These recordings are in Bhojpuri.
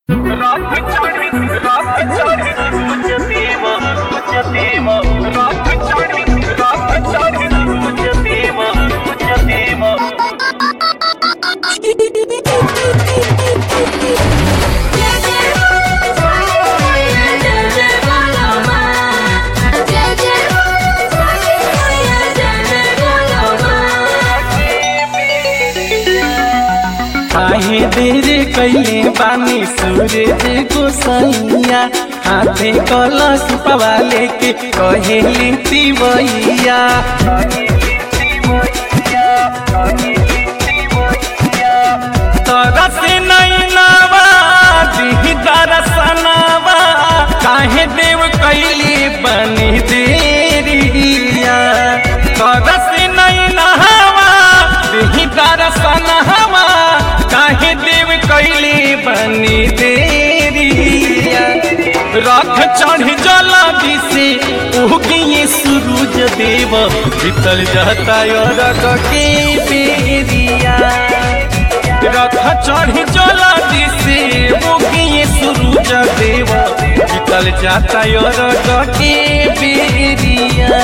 काहे देर कैले बानी सूरज गोसैया हाथे कलश पवा लेके कहे लेती बइया तरस नैनावा दिही दरसनावा काहे देव कैली बनी देरिया तरस नैनावा दिही दरसनावा काहे देव कैली बनी देरिया रथ चढ़ जला दिसे उगिए सूरज देव भीतर जाता रग के बेरिया रथ चढ़ जला दिसे उगिए सूरज देव भीतर जाता रग के बेरिया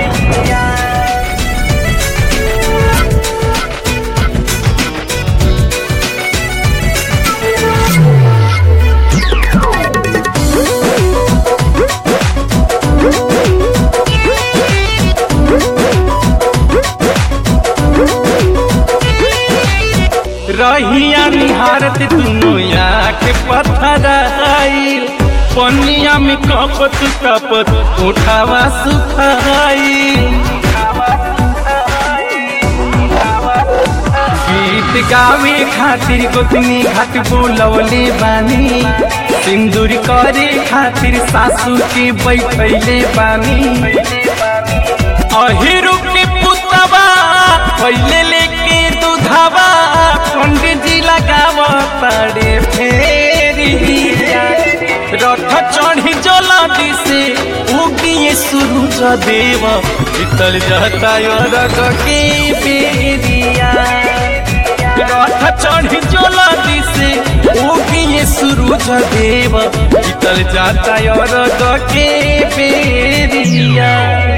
रहिया निहारत दुनो आँख पत्थर आइल पनिया में कपत कपत उठावा सुखाइल गीत गावे खातिर गोतनी घाट बोलवले बानी सिंदूर करे खातिर सासू के बैठैले बानी अहिरु के पुतवा पहले लेके दूधवा पंडित जी लगाव पड़े फेरिया रथ चढ़ी जला दिसे उगिए सूरज देव भीतर जाता रग के बेरिया रथ चढ़ी जला दिसे उगिए सूरज देव भीतर जाता रग के बेरिया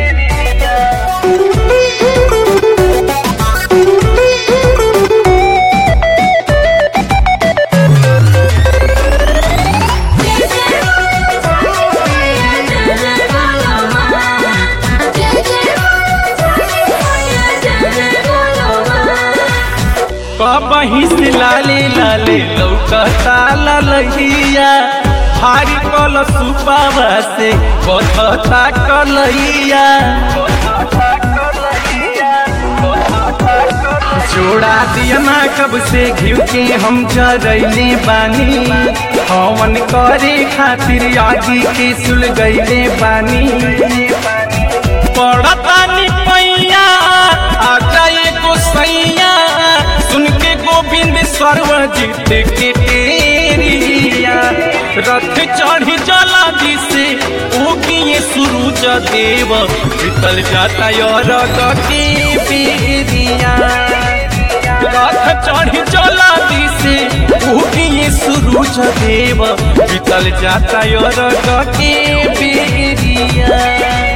कबही से लाले लाले लौकता ललहिया भारी कल सुपावा से बधता कलहिया जोड़ा दिया ना कब से घिव के हम जरैले बानी हवन करे खातिर आगी के सुल गईले बानी पड़ता नि पैया आ जाए गोसैया सुन के गोविंद सर्वजित के तेरिया रथ चढ़ी जला दिसे उगिए सूरज देव भीतर जाता रग के बेरिया रथ चढ़ी जला दिसे उगिए सूरज देव भीतर जाता रग के बेरिया